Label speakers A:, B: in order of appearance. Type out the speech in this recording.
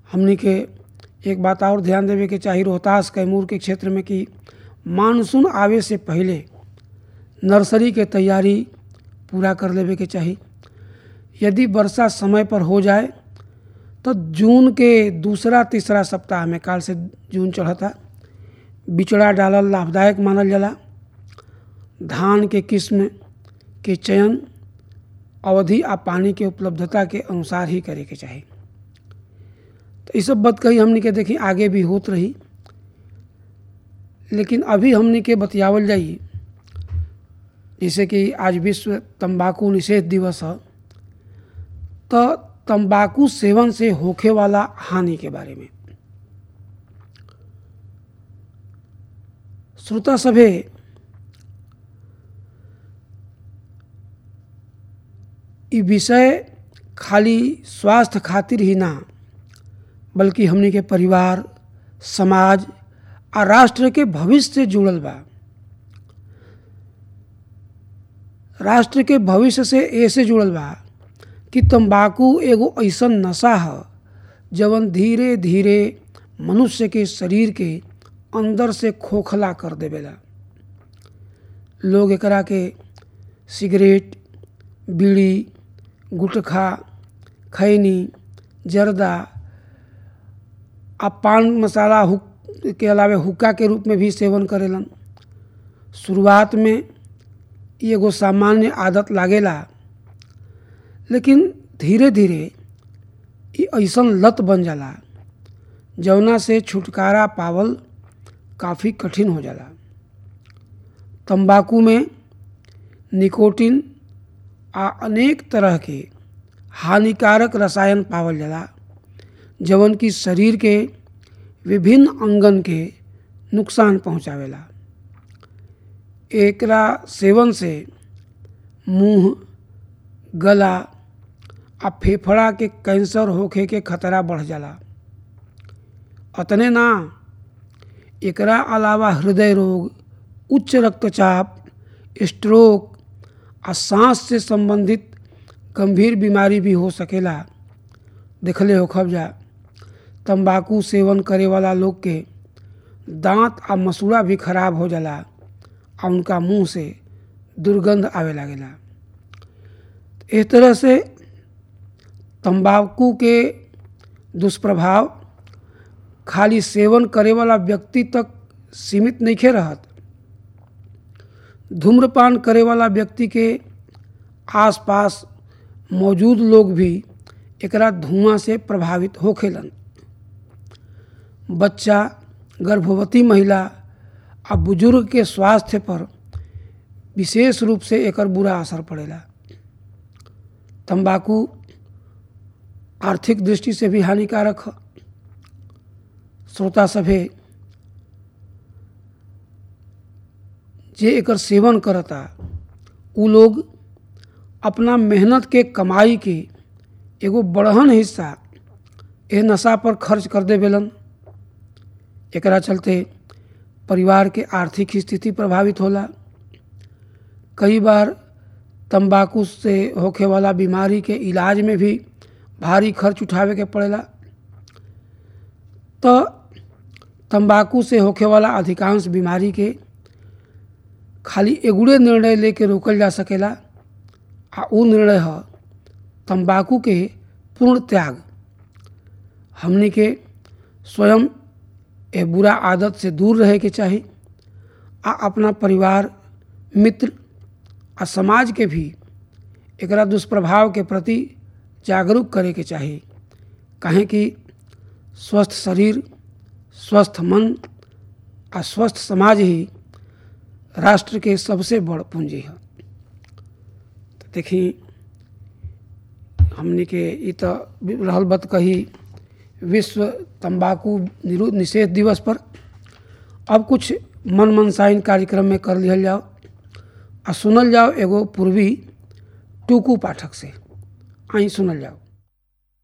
A: हमनी के एक बात और ध्यान देवे के चाही रोहतास कैमूर के क्षेत्र में कि मानसून आवे से पहले नर्सरी के तैयारी पूरा कर लेवे के चाही यदि वर्षा समय पर हो जाए तो जून के दूसरा तीसरा सप्ताह में काल से जून चढ़ता बिचड़ा डालल लाभदायक मानल जाला धान के किस्म के चयन अवधि आ पानी के उपलब्धता के अनुसार ही करे के चाही तो ये सब बात कही हमनी के देखी आगे भी होत रही लेकिन अभी हमनी के बतियावल जाई जैसे कि आज विश्व तंबाकू निषेध दिवस है तो तंबाकू सेवन से होखे वाला हानि के बारे में श्रोता सभे ई विषय खाली स्वास्थ्य खातिर ही ना बल्कि हमनी के परिवार समाज आ राष्ट्र के भविष्य से जुड़ल बा राष्ट्र के भविष्य से ऐसे जुड़ल बा कि तंबाकू एगो ऐसन नशा है जवन धीरे धीरे मनुष्य के शरीर के अंदर से खोखला कर देवेला लोग एकरा के सिगरेट बीड़ी गुटखा खैनी जर्दा आ पान मसाला हुक के अलावे हुक्का के रूप में भी सेवन करेलन शुरुआत में ई एगो सामान्य आदत लागेला लेकिन धीरे धीरे ई ऐसन लत बन जाला जौना से छुटकारा पावल काफ़ी कठिन हो जाला तंबाकू में निकोटिन आ अनेक तरह के हानिकारक रसायन पावल जाला जवन की शरीर के विभिन्न अंगन के नुकसान पहुंचावेला एकरा सेवन से मुंह गला आ फेफड़ा के कैंसर होखे के खतरा बढ़ जाला अतने ना एकरा अलावा हृदय रोग उच्च रक्तचाप स्ट्रोक आ सांस से संबंधित गंभीर बीमारी भी हो सकेला देखले हो खबजा तंबाकू सेवन करे वाला लोग के दांत आ मसूड़ा भी खराब हो जाला आ उनका मुंह से दुर्गंध आवे लागेला इस तरह से तंबाकू के दुष्प्रभाव खाली सेवन करे वाला व्यक्ति तक सीमित नहीं रहत धूम्रपान करे वाला व्यक्ति के आसपास मौजूद लोग भी एकरा धुआं से प्रभावित होखेलन बच्चा गर्भवती महिला आ बुजुर्ग के स्वास्थ्य पर विशेष रूप से एकर बुरा असर पड़ेला तंबाकू आर्थिक दृष्टि से भी हानिकारक है श्रोता सभे जे एकर सेवन करता उ लोग अपना मेहनत के कमाई के एगो बड़हन हिस्सा एह नशा पर खर्च कर देवेलन एकरा चलते परिवार के आर्थिक स्थिति प्रभावित होला कई बार तंबाकू से होखे वाला बीमारी के इलाज में भी भारी खर्च उठावे के पड़ेला तो तंबाकू से होखे वाला अधिकांश बीमारी के खाली एगुड़े निर्णय लेके रोकल जा सकेला आ उ निर्णय है तंबाकू के पूर्ण त्याग हमनी के स्वयं ए बुरा आदत से दूर रहे के चाही आ अपना परिवार मित्र आ समाज के भी एकरा दुष्प्रभाव के प्रति जागरूक करे के चाही काहे कि स्वस्थ शरीर स्वस्थ मन आ स्वस्थ समाज ही राष्ट्र के सबसे बड़ पूंजी है तो देखी हमने के ई तो रहल बत कही विश्व तंबाकू निरोध निषेध दिवस पर अब कुछ मन मनसाइन कार्यक्रम में कर लिहल जाओ आ सुनल जाओ एगो पूर्वी टूकू पाठक से आई सुनल जाओ